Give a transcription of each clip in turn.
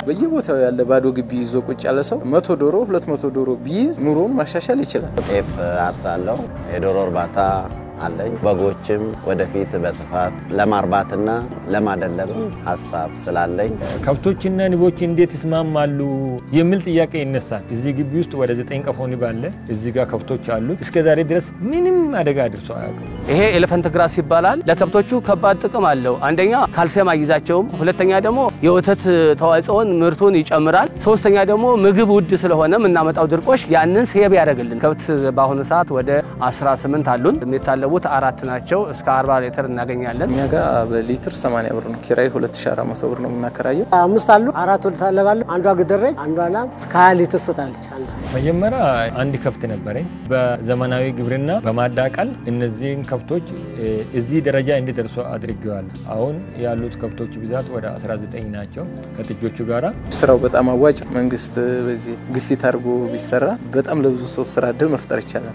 በየቦታው ያለ ባዶ ግቢ ይዞ ቁጭ ያለ ሰው መቶ ዶሮ ሁለት መቶ ዶሮ ቢይዝ ኑሮውን ማሻሻል ይችላል። ጤፍ አርሳለሁ። የዶሮ እርባታ አለኝ። በጎችም ወደፊት በስፋት ለማርባትና ለማደለብም ሀሳብ ስላለኝ ከብቶችና ንቦች እንዴት ይስማማሉ የሚል ጥያቄ ይነሳል። እዚህ ግቢ ውስጥ ወደ ዘጠኝ ቀፎ ንብ አለ። እዚህ ጋር ከብቶች አሉ። እስከ ዛሬ ድረስ ምንም አደጋ አድርሶ አያውቅም። ይሄ ኤሌፈንት ግራስ ይባላል። ለከብቶቹ ከባድ ጥቅም አለው። አንደኛ ካልሲየም አይዛቸውም፣ ሁለተኛ ደግሞ የወተት ተዋጽኦን ምርቱን ይጨምራል፣ ሶስተኛ ደግሞ ምግብ ውድ ስለሆነ የምናመጣው ድርቆሽ ያንን ሴብ ያደርግልን። ከብት በአሁኑ ሰዓት ወደ 18 አሉን። የሚታለቡት አራት ናቸው። እስከ 40 ሊትር እናገኛለን። እኛ ጋር በሊትር 80 ብር ነው ኪራይ 2400 ብር ነው የምናከራየው። አምስት አሉ። አራት ትታለባሉ። አንዷ ግደረች፣ አንዷ ላም እስከ 20 ሊትር ትሰጣለች። አንዷ መጀመሪያ አንድ ከብት ነበረኝ። በዘመናዊ ግብርና በማዳቀል እነዚህን ከብቶች እዚህ ደረጃ እንዲደርሱ አድርገዋል። አሁን ያሉት ከብቶች ብዛት ወደ 19 ናቸው ከጥጆቹ ጋራ። ስራው በጣም አዋጭ፣ መንግስት በዚህ ግፊት አድርጎ ቢሰራ በጣም ለብዙ ሰው ስራ እድል መፍጠር ይቻላል።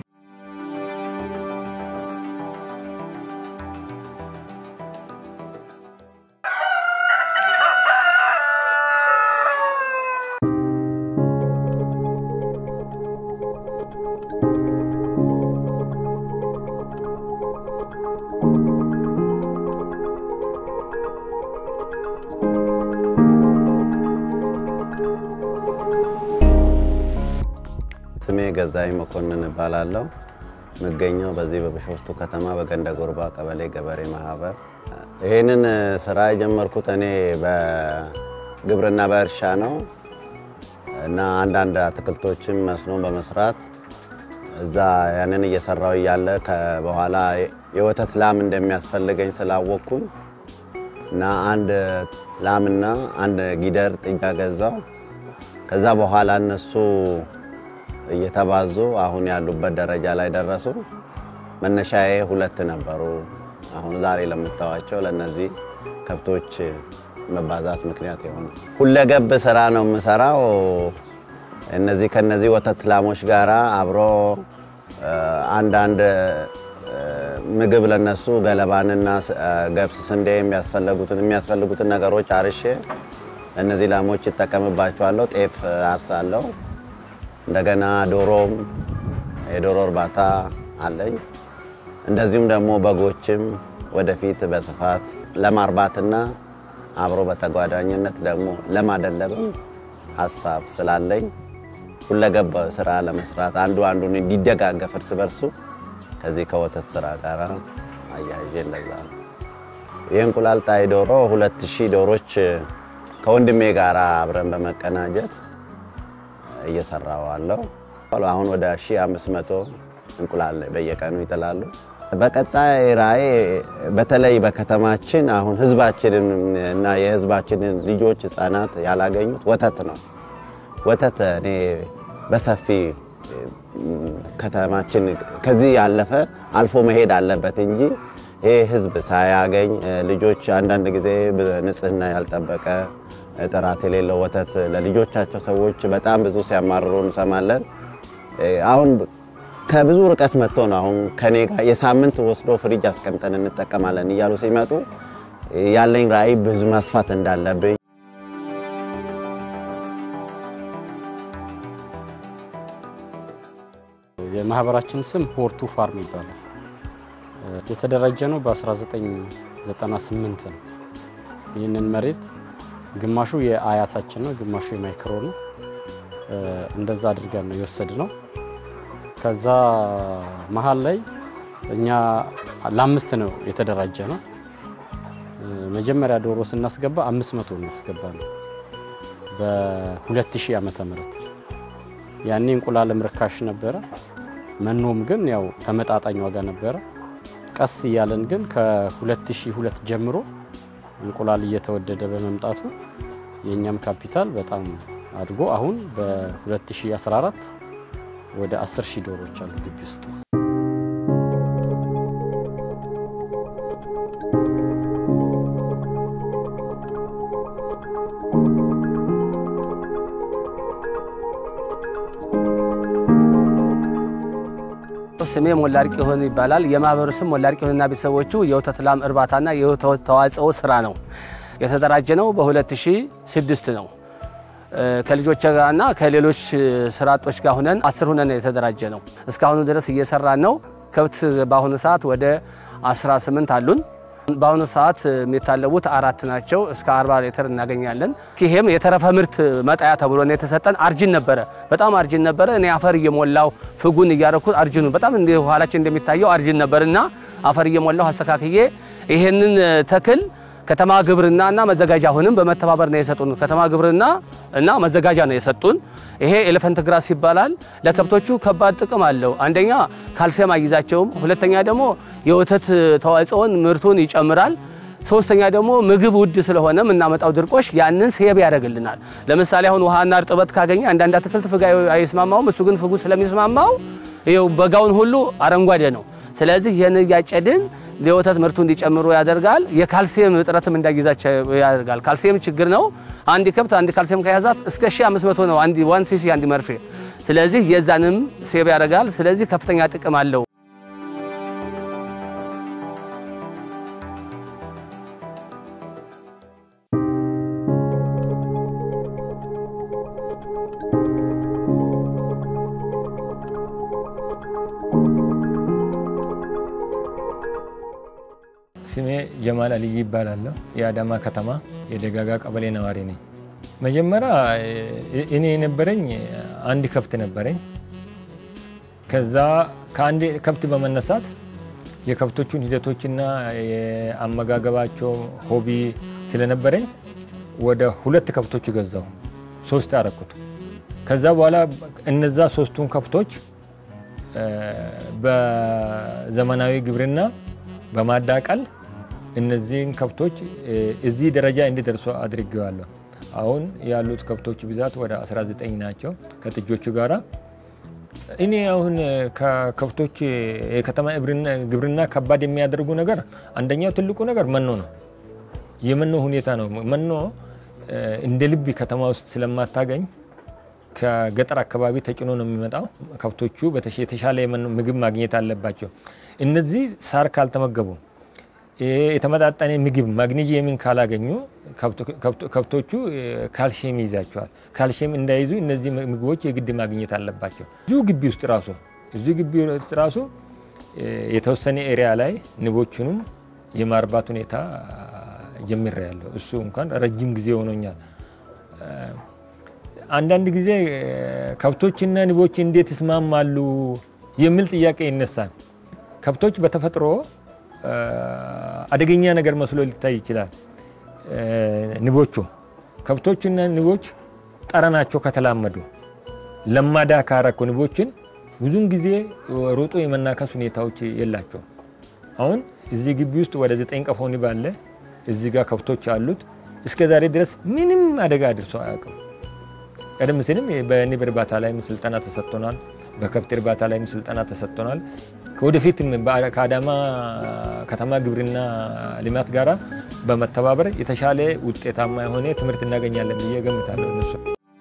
ስሜ ገዛኝ መኮንን እባላለሁ። የምገኘው በዚህ በቢሾፍቱ ከተማ በገንደ ጎርባ ቀበሌ ገበሬ ማህበር። ይህንን ስራ የጀመርኩት እኔ በግብርና በእርሻ ነው እና አንዳንድ አትክልቶችን መስኖ በመስራት እዛ ያንን እየሰራው እያለ በኋላ የወተት ላም እንደሚያስፈልገኝ ስላወቅኩኝ እና አንድ ላምና አንድ ጊደር ጥጃ ገዛው። ከዛ በኋላ እነሱ እየተባዙ አሁን ያሉበት ደረጃ ላይ ደረሱ። መነሻዬ ሁለት ነበሩ። አሁን ዛሬ ለምታዋቸው ለእነዚህ ከብቶች መባዛት ምክንያት የሆነ ሁለገብ ስራ ነው የምሰራው። እነዚህ ከነዚህ ወተት ላሞች ጋራ አብሮ አንዳንድ ምግብ ለነሱ ገለባንና ገብስ፣ ስንዴ የሚያስፈልጉትን የሚያስፈልጉትን ነገሮች አርሼ እነዚህ ላሞች ይጠቀምባቸዋለሁ። ጤፍ አርሳለሁ። እንደገና ዶሮም የዶሮ እርባታ አለኝ። እንደዚሁም ደግሞ በጎችም ወደፊት በስፋት ለማርባትና አብሮ በተጓዳኝነት ደግሞ ለማደለብም ሀሳብ ስላለኝ ሁለገብ ስራ ለመስራት አንዱ አንዱን እንዲደጋገፍ እርስ በርሱ ከዚህ ከወተት ስራ ጋር አያይዤ እንደዛ ነው። የእንቁላል ጣይ ዶሮ ሁለት ሺህ ዶሮች ከወንድሜ ጋር አብረን በመቀናጀት እየሰራው አለው። አሁን ወደ 1500 እንቁላል በየቀኑ ይጥላሉ። በቀጣይ ራዕይ በተለይ በከተማችን አሁን ህዝባችንን እና የህዝባችንን ልጆች ህፃናት ያላገኙት ወተት ነው። ወተት እኔ በሰፊ ከተማችን ከዚህ ያለፈ አልፎ መሄድ አለበት እንጂ ይህ ህዝብ ሳያገኝ ልጆች አንዳንድ ጊዜ ንጽህና ያልጠበቀ ጥራት የሌለው ወተት ለልጆቻቸው ሰዎች በጣም ብዙ ሲያማርሩ እንሰማለን። አሁን ከብዙ ርቀት መጥቶ ነው አሁን ከኔ ጋር የሳምንት ወስዶ ፍሪጅ አስቀምጠን እንጠቀማለን እያሉ ሲመጡ ያለኝ ራዕይ ብዙ ማስፋት እንዳለብኝ የማህበራችን ስም ሆርቱ ፋርም ይባላል። የተደራጀ ነው በ1998 ነው። ይህንን መሬት ግማሹ የአያታችን ነው፣ ግማሹ የማይክሮ ነው። እንደዛ አድርገን ነው የወሰድ ነው። ከዛ መሀል ላይ እኛ ለአምስት ነው የተደራጀ ነው። መጀመሪያ ዶሮ ስናስገባ አምስት መቶ እናስገባ ነው በ2000 ዓመተ ምህረት ያኔ እንቁላልም ርካሽ ነበረ፣ መኖም ግን ያው ተመጣጣኝ ዋጋ ነበረ። ቀስ እያለን ግን ከ2002 ጀምሮ እንቁላል እየተወደደ በመምጣቱ የእኛም ካፒታል በጣም አድጎ አሁን በ2014 ወደ 10 ሺህ ዶሮዎች አሉ ግቢ ውስጥ። ስሜ ሞላርቅ ይሆን ይባላል። የማህበሩ ስም ሞላርቅ ይሆንና ቤተሰቦቹ የወተት ላም እርባታና የወተት ተዋጽኦ ስራ ነው። የተደራጀ ነው በ2006 ነው። ከልጆች ጋርና ከሌሎች ስራ አጦች ጋር ሁነን አስር ሁነን የተደራጀ ነው። እስካሁኑ ድረስ እየሰራን ነው። ከብት በአሁኑ ሰዓት ወደ 18 አሉን። በአሁኑ ሰዓት የሚታለቡት አራት ናቸው። እስከ 40 ሊትር እናገኛለን። ይሄም የተረፈ ምርት መጣያ ተብሎ ነው የተሰጠን። አርጅን ነበረ፣ በጣም አርጅን ነበረ። እኔ አፈር እየሞላው ፍጉን እያረኩት አርጅኑ በጣም እንደ ኋላችን እንደሚታየው አርጅን ነበርና አፈር እየሞላው አስተካክዬ ይሄንን ተክል ከተማ ግብርና እና መዘጋጃ አሁንም በመተባበር ነው የሰጡን። ከተማ ግብርና እና መዘጋጃ ነው የሰጡን። ይሄ ኤሌፈንት ግራስ ይባላል። ለከብቶቹ ከባድ ጥቅም አለው። አንደኛ ካልሲየም አይዛቸውም፣ ሁለተኛ ደግሞ የወተት ተዋጽኦን ምርቱን ይጨምራል። ሶስተኛ ደግሞ ምግብ ውድ ስለሆነ የምናመጣው ድርቆሽ ያንን ሴብ ያደርግልናል። ለምሳሌ አሁን ውሃና እርጥበት ካገኘ አንዳንድ አትክልት ፍግ አይስማማውም። እሱ ግን ፍጉ ስለሚስማማው ይኸው በጋውን ሁሉ አረንጓዴ ነው። ስለዚህ ይህን እያጨድን የወተት ምርቱ እንዲጨምሩ ያደርጋል። የካልሲየም እጥረትም እንዳይዛቸው ያደርጋል። ካልሲየም ችግር ነው። አንድ ከብት አንድ ካልሲየም ከያዛት እስከ 1500 ነው አንድ ዋን ሲሲ አንድ መርፌ። ስለዚህ የዛንም ሴብ ያደርጋል። ስለዚህ ከፍተኛ ጥቅም አለው። ስሜ ጀማል አልይ ይባላለሁ። የአዳማ ከተማ የደጋጋ ቀበሌ ነዋሪ ነኝ። መጀመሪያ እኔ የነበረኝ አንድ ከብት ነበረኝ። ከዛ ከአንድ ከብት በመነሳት የከብቶቹን ሂደቶችና የአመጋገባቸው ሆቢ ስለነበረኝ ወደ ሁለት ከብቶች ገዛው፣ ሶስት አረኩት። ከዛ በኋላ እነዛ ሶስቱን ከብቶች በዘመናዊ ግብርና በማዳቀል እነዚህን ከብቶች እዚህ ደረጃ እንዲደርሱ አድርጌዋለሁ። አሁን ያሉት ከብቶች ብዛት ወደ 19 ናቸው ከጥጆቹ ጋራ። እኔ አሁን ከከብቶች የከተማ ግብርና ከባድ የሚያደርጉ ነገር አንደኛው ትልቁ ነገር መኖ ነው። የመኖ ሁኔታ ነው። መኖ እንደ ልብ ከተማ ውስጥ ስለማታገኝ ከገጠር አካባቢ ተጭኖ ነው የሚመጣው። ከብቶቹ የተሻለ ምግብ ማግኘት አለባቸው። እነዚህ ሳር ካልተመገቡ የተመጣጠነ ምግብ ማግኒዚየምን ካላገኙ ከብቶቹ ካልሽየም ይይዛቸዋል። ካልሽየም እንዳይዙ እነዚህ ምግቦች የግድ ማግኘት አለባቸው። እዚሁ ግቢ ውስጥ ራሱ እዚሁ ግቢ ውስጥ ራሱ የተወሰነ ኤሪያ ላይ ንቦቹንም የማርባት ሁኔታ ጀምሬያለሁ። እሱ እንኳን ረጅም ጊዜ ሆኖኛል። አንዳንድ ጊዜ ከብቶችና ንቦች እንዴት ይስማማሉ የሚል ጥያቄ ይነሳል። ከብቶች በተፈጥሮ አደገኛ ነገር መስሎ ሊታይ ይችላል። ንቦቹ ከብቶችና ንቦች ጠረናቸው ከተላመዱ ለማዳ ካረኩ ንቦችን ብዙን ጊዜ ሮጦ የመናከስ ሁኔታዎች የላቸው። አሁን እዚህ ግቢ ውስጥ ወደ ዘጠኝ ቀፎ ንብ አለ። እዚህ ጋር ከብቶች አሉት። እስከ ዛሬ ድረስ ምንም አደጋ አድርሶ አያውቅም። ቀደም ሲልም በንብ እርባታ ላይም ስልጠና ተሰጥቶናል። በከብት እርባታ ላይም ስልጠና ተሰጥቶናል። ከወደፊትም ከአዳማ ከተማ ግብርና ልማት ጋራ በመተባበር የተሻለ ውጤታማ የሆነ ትምህርት እናገኛለን ብዬ ገምታለሁ። እነሱ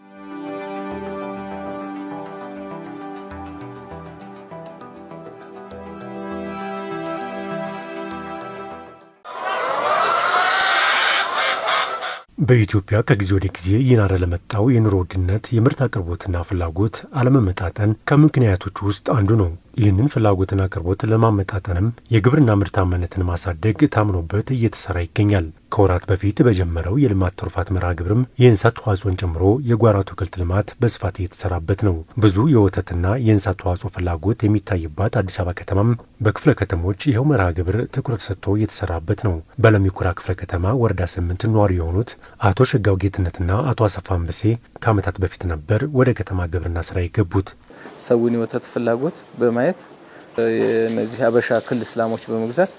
በኢትዮጵያ ከጊዜ ወደ ጊዜ እየናረ ለመጣው የኑሮ ውድነት የምርት አቅርቦትና ፍላጎት አለመመጣጠን ከምክንያቶች ውስጥ አንዱ ነው። ይህንን ፍላጎትና አቅርቦት ለማመጣጠንም የግብርና ምርታማነትን ማሳደግ ታምኖበት እየተሰራ ይገኛል። ከወራት በፊት በጀመረው የልማት ትሩፋት መርሃ ግብርም የእንስሳት ተዋጽኦን ጨምሮ የጓሮ አትክልት ልማት በስፋት እየተሰራበት ነው። ብዙ የወተትና የእንስሳት ተዋጽኦ ፍላጎት የሚታይባት አዲስ አበባ ከተማም በክፍለ ከተሞች ይኸው መርሃ ግብር ትኩረት ሰጥቶ እየተሰራበት ነው። በለሚኩራ ክፍለ ከተማ ወረዳ ስምንት ነዋሪ የሆኑት አቶ ሸጋው ጌትነትና አቶ አሰፋ አንበሴ ከዓመታት በፊት ነበር ወደ ከተማ ግብርና ስራ የገቡት። ሰውን የወተት ፍላጎት በማየት እነዚህ ሀበሻ ክል እስላሞች በመግዛት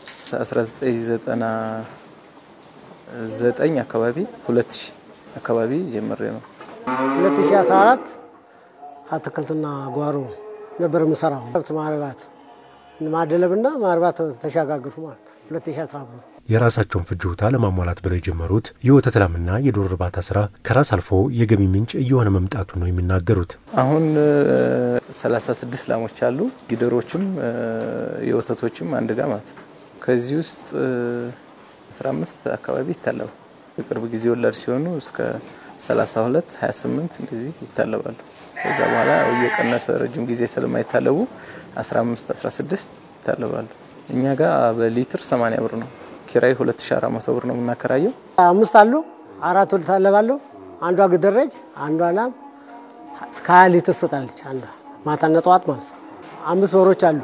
1999 አካባቢ 2000 አካባቢ ጀምሬ ነው 2014 አትክልትና ጓሮ ነበር የምሰራው። ከብት ማርባት ማደለብና ማርባት ተሸጋግሩ ማለት 2015 የራሳቸውን ፍጆታ ለማሟላት ብለው የጀመሩት የወተት ላምና የዶሮ እርባታ ስራ ከራስ አልፎ የገቢ ምንጭ እየሆነ መምጣቱን ነው የሚናገሩት። አሁን 36 ላሞች አሉ። ጊደሮችም የወተቶችም አንድ ጋር ማለት ነው። ከዚህ ውስጥ 15 አካባቢ ይታለቡ። በቅርብ ጊዜ ወላድ ሲሆኑ እስከ 32 28 እንደዚህ ይታለባሉ። ከዛ በኋላ እየቀነሰ ረጅም ጊዜ ስለማይታለቡ 15 16 ይታለባሉ። እኛ ጋር በሊትር 80 ብር ነው። ኪራይ 2400 ብር ነው የምናከራየው። አምስት አሉ። አራቱ ልታለባለሁ። አንዷ ግደረጅ፣ አንዷ ላም እስከ ሀያ ሊትር ትሰጣለች። አንዷ ማታና ጠዋት ማለት ነው። አምስት በሮች አሉ።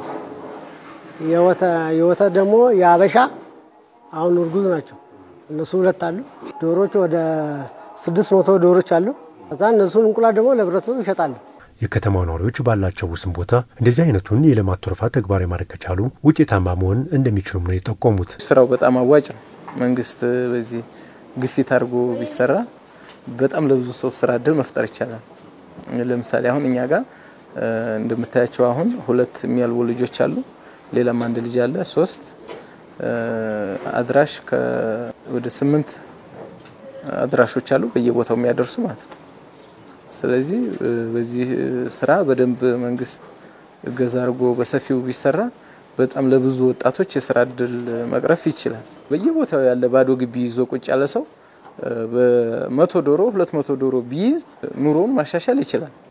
የወተት ደግሞ የአበሻ አሁን እርጉዝ ናቸው። እነሱ ሁለት አሉ። ዶሮች ወደ ስድስት መቶ ዶሮች አሉ። ከዛ እነሱን እንቁላል ደግሞ ለህብረተሰቡ ይሸጣሉ። የከተማው ነዋሪዎች ባላቸው ውስን ቦታ እንደዚህ አይነቱን የልማት ትሩፋት ተግባራዊ ማድረግ ከቻሉ ውጤታማ መሆን እንደሚችሉም ነው የጠቆሙት። ስራው በጣም አዋጭ ነው። መንግስት በዚህ ግፊት አድርጎ ቢሰራ በጣም ለብዙ ሰው ስራ እድል መፍጠር ይቻላል። ለምሳሌ አሁን እኛ ጋር እንደምታያቸው አሁን ሁለት የሚያልቡ ልጆች አሉ። ሌላም አንድ ልጅ አለ። ሶስት አድራሽ ወደ ስምንት አድራሾች አሉ በየቦታው የሚያደርሱ ማለት ነው። ስለዚህ በዚህ ስራ በደንብ መንግስት እገዛ አድርጎ በሰፊው ቢሰራ በጣም ለብዙ ወጣቶች የስራ እድል መቅረፍ ይችላል። በየቦታው ያለ ባዶ ግቢ ይዞ ቁጭ ያለ ሰው በመቶ ዶሮ ሁለት መቶ ዶሮ ቢይዝ ኑሮውን ማሻሻል ይችላል።